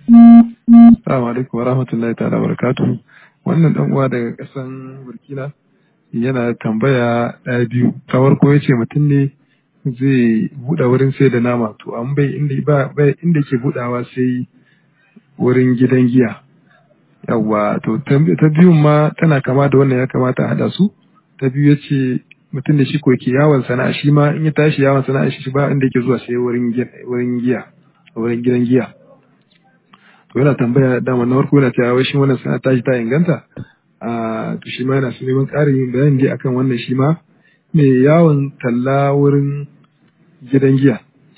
Assalamu alaikum wa rahmatullahi ta'ala wa barakatuhu. Wannan dan uwa daga kasan Burkina yana tambaya ɗaya biyu. Ta farko ya ce mutum ne zai buɗe wurin sai da nama to an bai inda ba bai inda ke buɗawa sai wurin gidan giya. Yawwa to ta biyun ma tana kama da wannan ya kamata a haɗa su. Ta biyu ya ce mutum da shi ko ke yawon sana'a shi ma in ya tashi yawon sana'a shi ba inda yake zuwa sai wurin wurin giya wurin gidan giya. to yana tambaya dama na farko yana cewa wai shi wannan sana'a tashi ta inganta a to shi ma yana so neman ƙarin bayani dai akan wannan shi ma mai yawon talla wurin gidan giya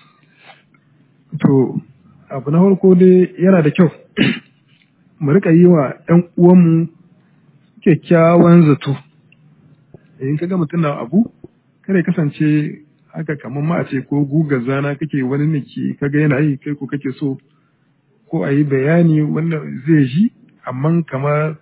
to abu na farko dai yana da kyau mu rika yi wa ƴan uwanmu kyakkyawan zato in ka ga mutum na abu kada ya kasance haka kamar ma a ce ko guga zana kake wani ne ke kaga yana yi kai ko kake so ko a yi bayani wanda zai ji amma kamar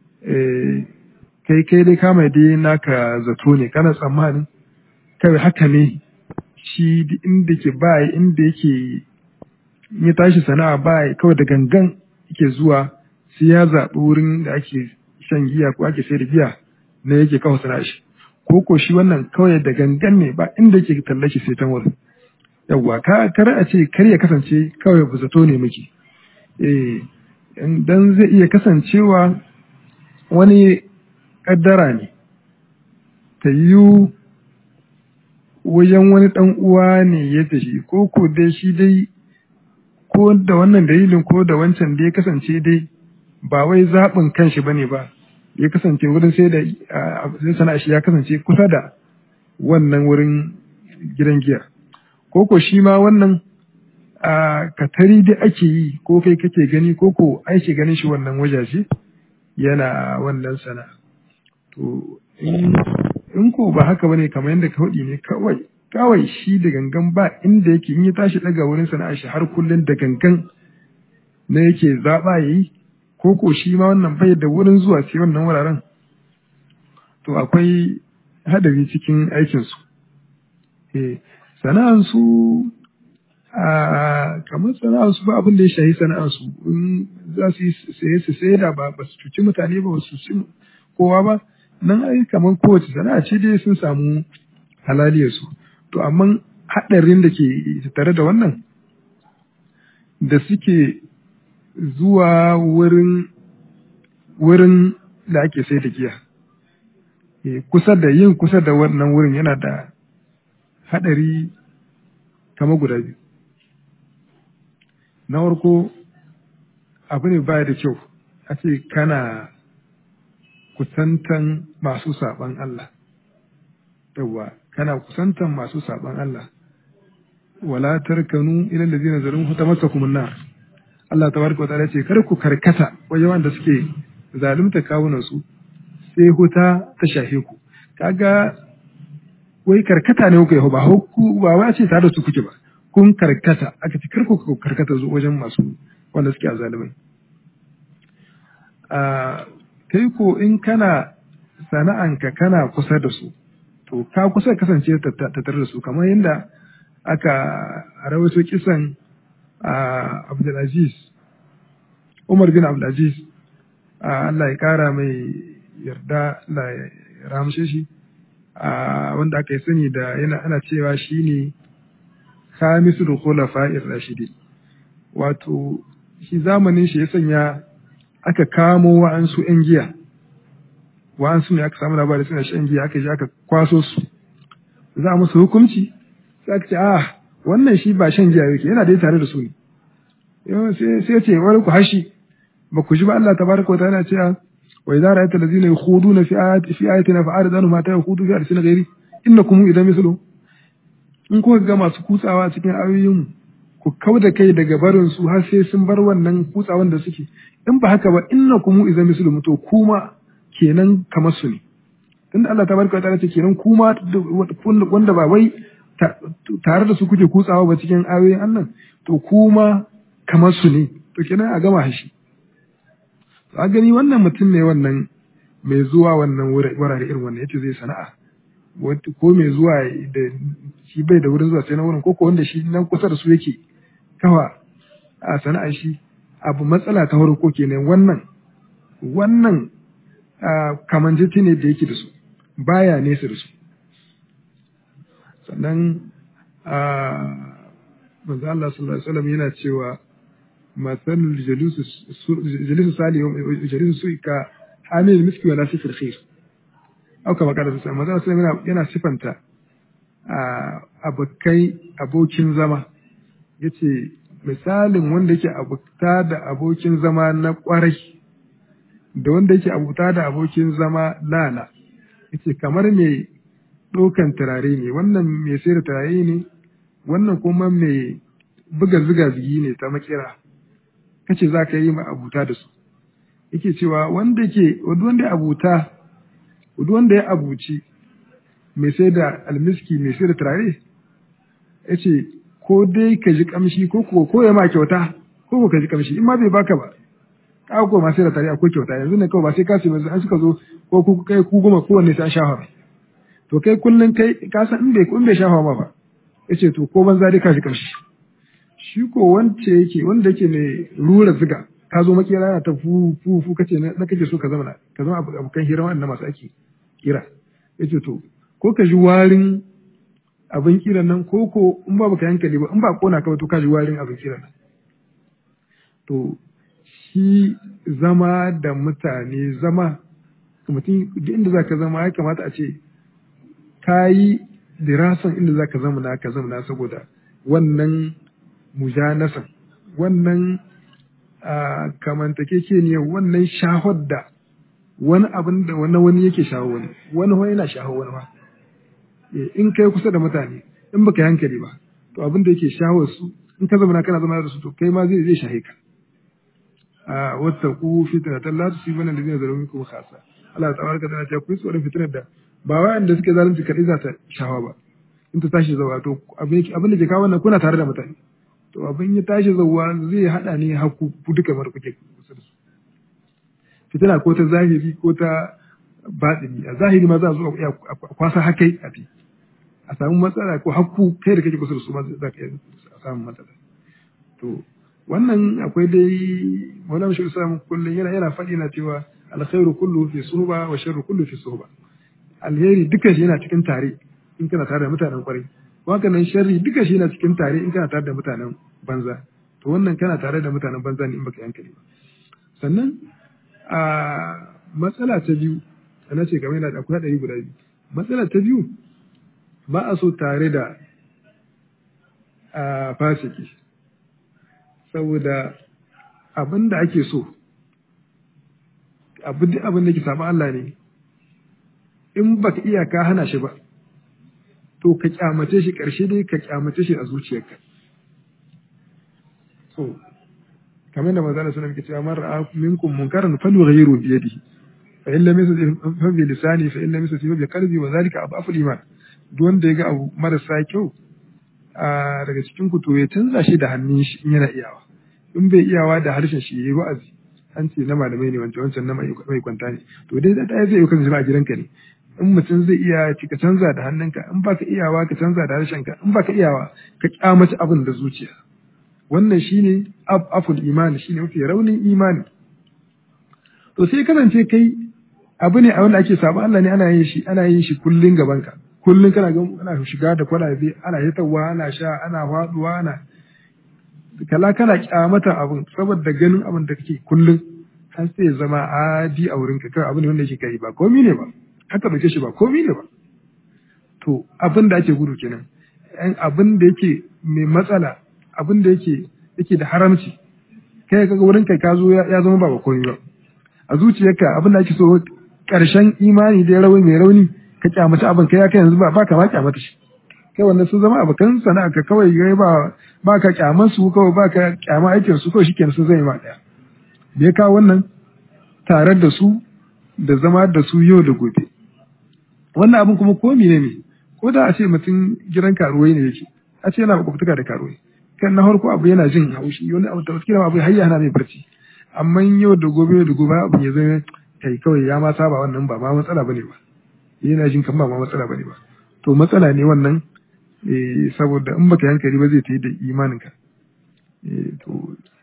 kai kai dai kama dai naka zato ne kana tsammanin kawai haka ne shi inda ke ba inda yake ya tashi sana'a ba kawai da gangan yake zuwa sai ya zaɓi wurin da ake shan giya ko ake sai da giya na yake kawo sana'a shi ko ko shi wannan kawai da gangan ne ba inda yake tallashi sai ta wurin yawwa ka kar a ce kar ya kasance kawai ba zato ne muke eh dan zai iya kasancewa wani kaddara ne ta yi wajen wani ɗan uwa ne ya tafi ko ko dai shi dai ko da wannan dalilin ko da wancan da ya kasance dai ba wai zaɓin kanshi ba ne ba ya kasance wurin sai da sai sana'a shi ya kasance kusa da wannan wurin gidan giya ko ko shi ma wannan a katari da ake yi ko kai kake gani ko ko aiki ganin shi wannan wajaje yana wannan sana to in ko ba haka bane kamar yadda ka faɗi ne kawai kawai shi da gangan ba inda yake in ya tashi daga wurin sana'a shi har kullun da gangan na yake zaɓa yayi ko ko shi ma wannan bai da wurin zuwa sai wannan wuraren to akwai hadari cikin aikinsu eh sana'ansu a kamar sana'arsu ba abin da ya shahi sana'arsu in za su yi saye su saye da ba ba su cuci mutane ba su ci kowa ba nan ai kamar kowace sana'a ce dai sun samu halaliyarsu to amma haɗarin da ke tare da wannan da suke zuwa wurin wurin da ake sai da giya kusa da yin kusa da wannan wurin yana da haɗari kama guda biyu na farko abu ne baya da kyau a ce kana kusantan masu saɓan Allah yawwa kana kusantan masu saɓan Allah wala tarkanu ila allazina zalimu tamassakum an-nar Allah tabaraka wa ta'ala ce kar ku karkata wajen wanda suke zalunta kawunan su sai huta ta shahe ku kaga wai karkata ne kuka yi ba ku ba wai ce tare da su kuke ba kun karkata aka ce kar ku karkata zuwa wajen masu wanda suke azalimai a kai ko in kana sana'anka kana kusa da su to ka kusa kasance tattare da su kamar yadda aka rawaito kisan Abdulaziz Umar bin Abdulaziz Allah ya kara mai yarda Allah ya ramshe shi wanda aka yi sani da yana ana cewa shine khamisul khulafa'ir rashidi wato shi zamanin shi ya sanya aka kamo wa'ansu 'yan giya wa'ansu ne aka samu labari suna shan giya aka je aka kwaso su za a musu hukunci sai aka ce ah wannan shi ba shan giya yake yana dai tare da su ne sai ce wani ku hashi ba ku ji ba Allah tabaraka wa ta'ala cewa wa idza ra'aita allazina yakhuduna fi ayati fi ayatina fa'arid anhum ma ta yakhudu fi arsin ghairi innakum idan mislu in kuka ga masu kutsawa cikin ayoyin ku kauda kai daga barin su har sai sun bar wannan kutsawan da suke in ba haka ba innakum idan mislu to kuma kenan kamar su ne tunda Allah tabaraka wa ta'ala ce kenan kuma wanda ba wai tare da su kuke kutsawa ba cikin ayoyin Allah to kuma kamar su ne to kenan a gama shi a gani wannan mutum ne wannan mai zuwa wannan wurare irin wannan yace zai sana'a ko mai zuwa da shi bai da wurin zuwa sai na wurin ko ko wanda shi nan kusa da su yake kawa a sana'a shi abu matsala ta farko kenan wannan wannan kamanjiti ne da yake da su baya nesa da su sannan manzo Allah sallallahu alaihi wasallam yana cewa masalul jalisu sali jalisu su ka hamil miski wala sifir khair au kama kada sai manzo sallallahu yana sifanta abokai abokin zama yace misalin wanda yake abuta da abokin zama na kwarai da wanda yake abuta da abokin zama lala yace kamar mai ɗaukan turare ne wannan mai sayar da turare ne wannan kuma mai buga ziga zigi ne ta makira kace za ka yi ma abuta da su yake cewa wanda ke wanda ya abuta wanda ya abuci mai sai da almiski mai sai da turare yace ko dai ka ji kamshi ko ko ko ya ma kyauta ko ko ka ji kamshi in ma bai baka ba ka ko ma sai da turare akwai kyauta yanzu ne kawai ba sai ka sai an suka zo ko ku kai ku goma kowanne sai an shafa to kai kullun kai ka san in bai in bai shafa ma ba yace to ko banza dai ka ji kamshi shi ko wance yake wanda yake mai rura ziga ka zo makera yana ta fu fu fu kace na kake so ka zama ka zama abokan hira wannan masu ake kira yace to ko ka ji warin abin kiran nan ko ko in ba baka hankali ba in ba kona ka ba to ka ji warin abin kiran nan to shi zama da mutane zama mutum duk inda zaka zama ya kamata a ce ka yi dirasan inda zaka zama na ka zama na saboda wannan mujanasan wannan kamantake ne wannan shahar da wani abin da wani wani yake shaho wani wani wani yana shaho wani ba in kai kusa da mutane in baka hankali ba to abin da yake shaho su in ka zama kana zama da su to kai ma zai zai shahe ka a wata ku fitnatan la tusibana alladhina zalamu minkum khassa Allah tabaraka ta'ala ta ku tsoron fitnar da ba wa'anda suke zalunci kadai za ta shawa ba in ta tashi zawa to abin da ke kawo wannan kuna tare da mutane to abin ya tashi zawa zai hada ne haku duka mara kuke kusa da su fitina ko ta zahiri ko ta batini a zahiri ma za a zo a kwasa hakai a fi a samu matsala ko hakku kai da kake kusa da su ma za ka iya samun matsala to wannan akwai dai maulana shi samun kullum yana yana faɗi na cewa alkhairu kullu fi suhba wa sharru kullu fi suhba alheri duka shi yana cikin tare in kana tare da mutanen kwarai haka nan sharri duka shi yana cikin tare in kana tare da mutanen banza to wannan kana tare da mutanen banza ne in baka yankali ba sannan a matsala ta biyu ana ce kamar yana da akwai ɗari guda biyu matsala ta biyu ba a so tare da a fasiki saboda abin da ake so abin da ke samu Allah ne in baka iya ka hana shi ba to ka kyamace shi ƙarshe dai ka kyamace shi a zuciyarka so kamar da manzana suna muke cewa man ra'a minkum munkaran falyughayyiru bi yadihi fa in lam yastati fa bi lisani fa in lam yastati fa bi qalbi wa zalika abu iman duk wanda ya ga abu marasa kyau a daga cikin ku to ya canza shi da hannun shi in yana iyawa in bai iyawa da harshen shi yayi wa'azi an ce na malamai ne wancan wancan na mai kwanta ne to dai da ɗaya zai yi kan a gidanka ne in mutum zai iya ci ka canza da hannunka in baka iyawa ka canza da harshenka in baka iyawa ka kyamaci abin da zuciya wannan shine aful imani shine mafi raunin imani to sai kasance kai abu ne a wanda ake saba Allah ne ana yin shi ana yin shi kullun gaban ka kullun kana ga ana shiga da kwalabe ana hitawa ana sha ana faduwa ana kala kana kyamata abin saboda ganin abin da kake kullun har sai ya zama adi a wurinka kai abin wanda yake kai ba komi ne ba haka dauke shi ba komi ne ba to abin da ake gudu kenan yan abin da yake mai matsala abin da yake yake da haramci kai kaga wurin kai ka zo ya zama ba komai ba a zuciyarka abin da ake so karshen imani da rauni mai rauni ka kyamata abin kai kai yanzu ba ba ka ma kyamata shi kai wannan sun zama abokan sana'a ka kawai gai ba ba ka kyaman su kawai ba ka kyama aikin su kawai shikenan sun zai ma daya da ya kawo wannan tare da su da zama da su yau da gobe wannan abin kuma ko ne ne ko da a ce mutum gidan karuwai ne yake a ce yana makwabtaka da karuwai kan na farko abu yana jin haushi wani abu da wasu abu har hana mai barci amma yau da gobe yau da gobe abu ya zama kai kawai ya ma saba wannan ba ma matsala bane ba yana jin kan ba ma matsala bane ba to matsala ne wannan saboda in baka hankali ba zai ta yi da imaninka to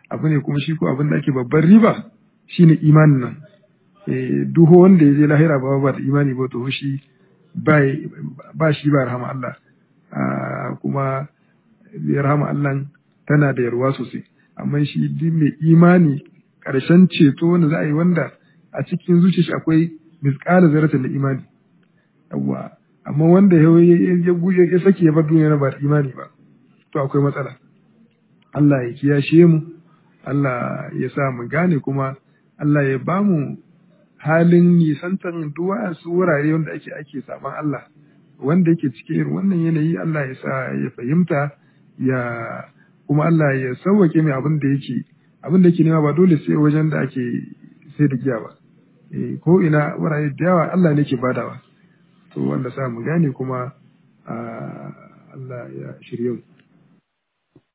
abu ne kuma shi ko abin da ake babban riba shine imanin nan eh duk wanda ya je lahira ba ba da imani ba to shi ba ba shi ba rahama Allah kuma rahama Allah tana da yarwa sosai amma shi duk mai imani ƙarshen ceto wanda za a yi wanda a cikin zuciya shi akwai misƙala zaratan da imani yawwa amma wanda ya ya sake ya bar duniya ba da imani ba to akwai matsala Allah ya kiyashe mu Allah ya sa mu gane kuma Allah ya ba mu halin nisantar duwa su wurare wanda ake ake saman Allah wanda yake cikin irin wannan yanayi Allah ya sa ya fahimta ya kuma Allah ya sauwake mai abin da yake abin da yake nema ba dole sai wajen da ake sai da giya ba ko ina wurare da yawa Allah ne ke badawa to wanda sa mu gane kuma Allah ya shirye mu